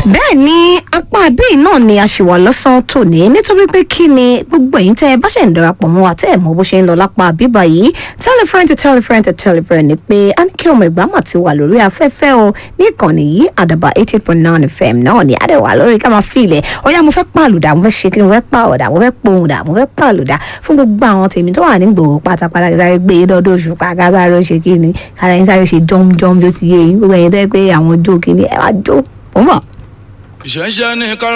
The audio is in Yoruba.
bẹ́ẹ̀ ni apá bíi náà ni a ṣì wà lọ́sàn-án tòní nítorí pé kí ni gbogbo ẹ̀yin tẹ́ ẹ bá ṣe ń darapọ̀ mọ́ wa tẹ́ ẹ mọ bó ṣe ń lọ lápá bíbá yìí tell a friend to tell a friend to tell a friend ni pé a ní kí ọmọ ìgbà mà ti wà lórí afẹ́fẹ́ o ní ìkànnì yìí àdàbà eighty point nine fm náà ni àdẹ̀wà lórí ká máa fi ilẹ̀ ọ̀yá mo fẹ́ pàlùdà mo fẹ́ ṣe kí ni mo fẹ́ pàwọ̀dà mo fẹ́ pohùndà mo fẹ́ pàlùdà fún gbogbo àwọn tèmi tó wà ní gbòòrò pátápátá kí sáré gbé e lọ́dọ̀ oṣù pa ká sáré ṣe kí ni kára yín sáré ṣe jọ́mjọ́m bí ó ti yé yín gbogbo ẹ̀yin tẹ́ pé àwọn jó kí ni ẹ máa jó ó mọ̀. ìṣẹ̀ṣẹ̀ ní kára